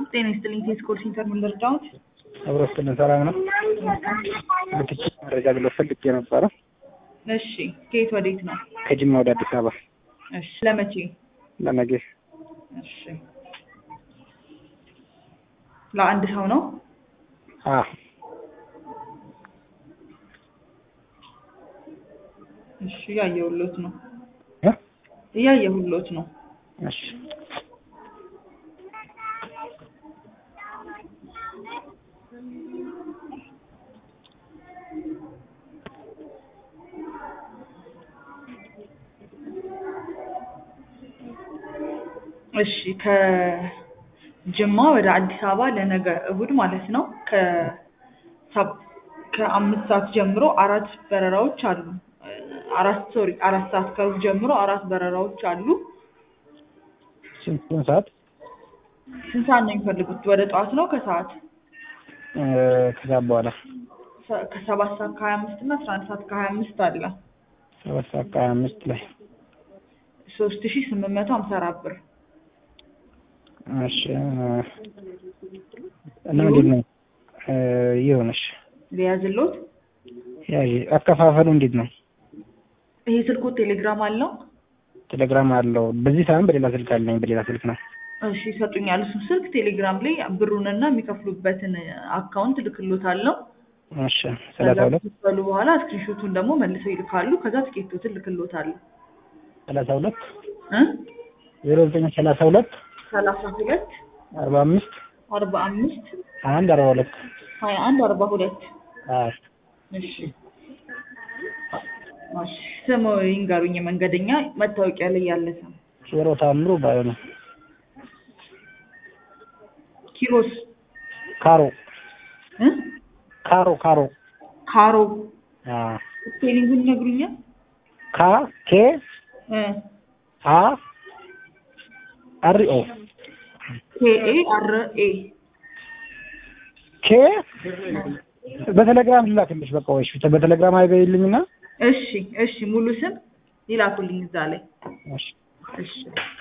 ጤና ይስጥልኝ። ቴስ ኮል ሴንተር ምን ልርዳዎት? አብሮ ስትልን ሰላም ነው። ልትች መረጃ ብሎ ፈልጌ ነበረ። እሺ፣ ከየት ወዴት ነው? ከጅማ ወደ አዲስ አበባ እሺ፣ ለመቼ? ለነገ እሺ፣ ለአንድ ሰው ነው? አ እሺ፣ እያየሁሎት ነው እ እያየሁሎት ነው። እሺ እሺ ከጅማ ወደ አዲስ አበባ ለነገ እሁድ ማለት ነው ከሰብ ከአምስት ሰዓት ጀምሮ አራት በረራዎች አሉ። አራት ሶሪ አራት ሰዓት ከሩብ ጀምሮ አራት በረራዎች አሉ። ስንት ስንት ሰዓት ስንት ሰዓት ነው የሚፈልጉት? ወደ ጠዋት ነው ከሰዓት? እ ከዛ በኋላ ሰ- ከሰባት ሰዓት ከሀያ አምስት እና አስራ አንድ ሰዓት ከሀያ አምስት አለ ሰባት ሰዓት ከሀያ አምስት ላይ ሶስት ሺ ስምንት መቶ ሀምሳ አራት ብር እሺ እ እና እንዴት ነው እ ይሁንሽ ሊያዝሎት። ያዥ አከፋፈሉ እንዴት ነው? ይሄ ስልኩ ቴሌግራም አለው? ቴሌግራም አለው። በዚህ ሳይሆን በሌላ ስልክ አለኝ። በሌላ ስልክ ነው። እሺ ይሰጡኛል። እሱ ስልክ ቴሌግራም ላይ ብሩንና የሚከፍሉበትን አካውንት ልክሎታለሁ። እሺ ሰላሳ ሁለት ከሉ በኋላ ስክሪንሾቱን ደግሞ መልሰው ይልካሉ። ከዛ ትኬቶትን ልክሎታለሁ ሰላሳ ሁለት እ ዜሮ ዘጠኝ ሰላሳ ሁለት ሰላሳ ሁለት አርባ አምስት አርባ አምስት አንድ አርባ ሁለት ሀያ አንድ አርባ ሁለት አዎ እሺ እሺ ስሙ ይንገሩኝ። መንገደኛ መታወቂያ ላይ ያለ ስም ዜሮ ታምሩ ባዩ ነው። ኪሮስ ካሮ እ ካሮ ካሮ ካሮ አዎ ስፔሊንጉን ይነግሩኛል? ካ ኬ እ አ አር ኦ ኬ ኤ አር ኤ ኬ በቴሌግራም ልላክልሽ። በቃ ወይሽ በቴሌግራም አይበይልኝና እሺ እሺ ሙሉ ስም ይላኩልኝ እዛ ላይ እሺ እሺ